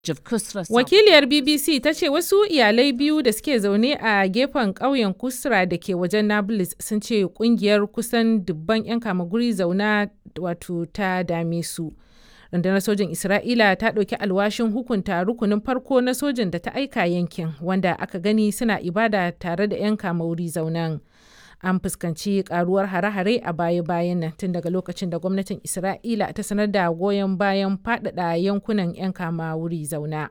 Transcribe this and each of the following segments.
Wakiliyar BBC ta ce wasu iyalai biyu da suke zaune a gefen ƙauyen Kusra da ke wajen Nablus sun ce kungiyar kusan dubban 'yan kamaguri zauna wato ta dame su. Rundunar sojin Isra'ila ta ɗauki alwashin hukunta rukunin farko na sojin da ta aika yankin wanda aka gani suna ibada tare da 'yan kamaguri zaunan. An fuskanci karuwar hare-hare a baya-bayan nan tun daga lokacin da gwamnatin Isra'ila ta sanar da goyon bayan faɗaɗa yankunan 'yan kama wuri zauna.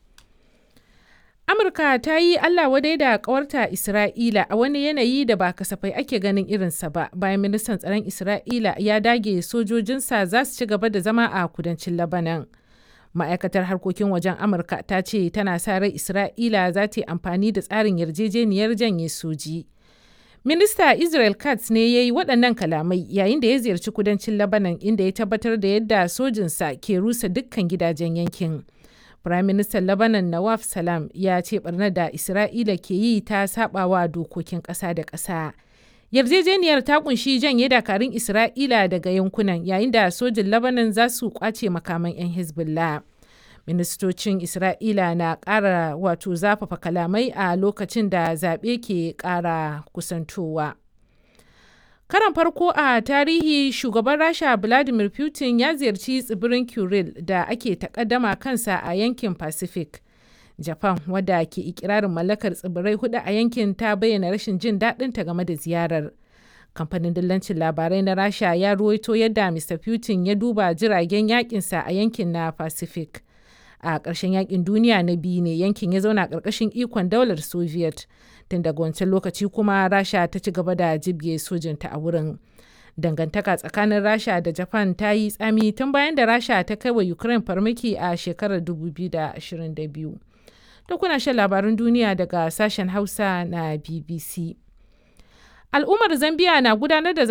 Amurka ta yi Allah wadai da ƙawarta Isra'ila a wani yanayi da ba kasafai ake ganin irinsa ba bayan ministan tsaron Isra'ila ya dage sojojinsa za su ci gaba da zama a kudancin Labanan. Ma'aikatar harkokin wajen Amurka ta ce tana sa rai Isra'ila za ta yi amfani da tsarin yarjejeniyar janye soji. Minista Israel Katz ne ya yi waɗannan kalamai yayin da ya ziyarci kudancin Labanan inda ya tabbatar da yadda sojinsa ke rusa dukkan gidajen yankin. Firaministan Lebanon Nawaf Salam ya ce barnar da Isra'ila ke yi ta sabawa dokokin ƙasa da ƙasa. Yarjejeniyar ta kunshi janye dakarun Isra'ila daga yankunan yayin da sojin Lebanon za su kwace makaman 'yan Hezbollah. Ministocin Isra'ila na ƙara wato zafafa kalamai a lokacin da zaɓe ke ƙara kusantowa. Karan farko a tarihi shugaban Rasha Vladimir Putin ya ziyarci tsibirin Kuril da ake takaddama kansa a yankin Pacific. Japan wadda ke ikirarin mallakar tsibirai hudu a yankin ta bayyana rashin jin daɗinta game da ziyarar. Kamfanin dillancin labarai na Rasha ya ruwaito yadda Mr. Putin ya duba jiragen yakinsa a yankin na Pacific. A ƙarshen yakin duniya na biyu ne yankin ya zauna ƙarƙashin ikon daular Soviet. tun daga wancan lokaci kuma rasha ta ci gaba da jibge sojinta a wurin dangantaka tsakanin rasha da japan ta yi tsami tun bayan da rasha ta kai wa ukraine farmaki a shekarar 2022 da kuna shan labarin duniya daga sashen hausa na bbc al'ummar zambia na gudanar da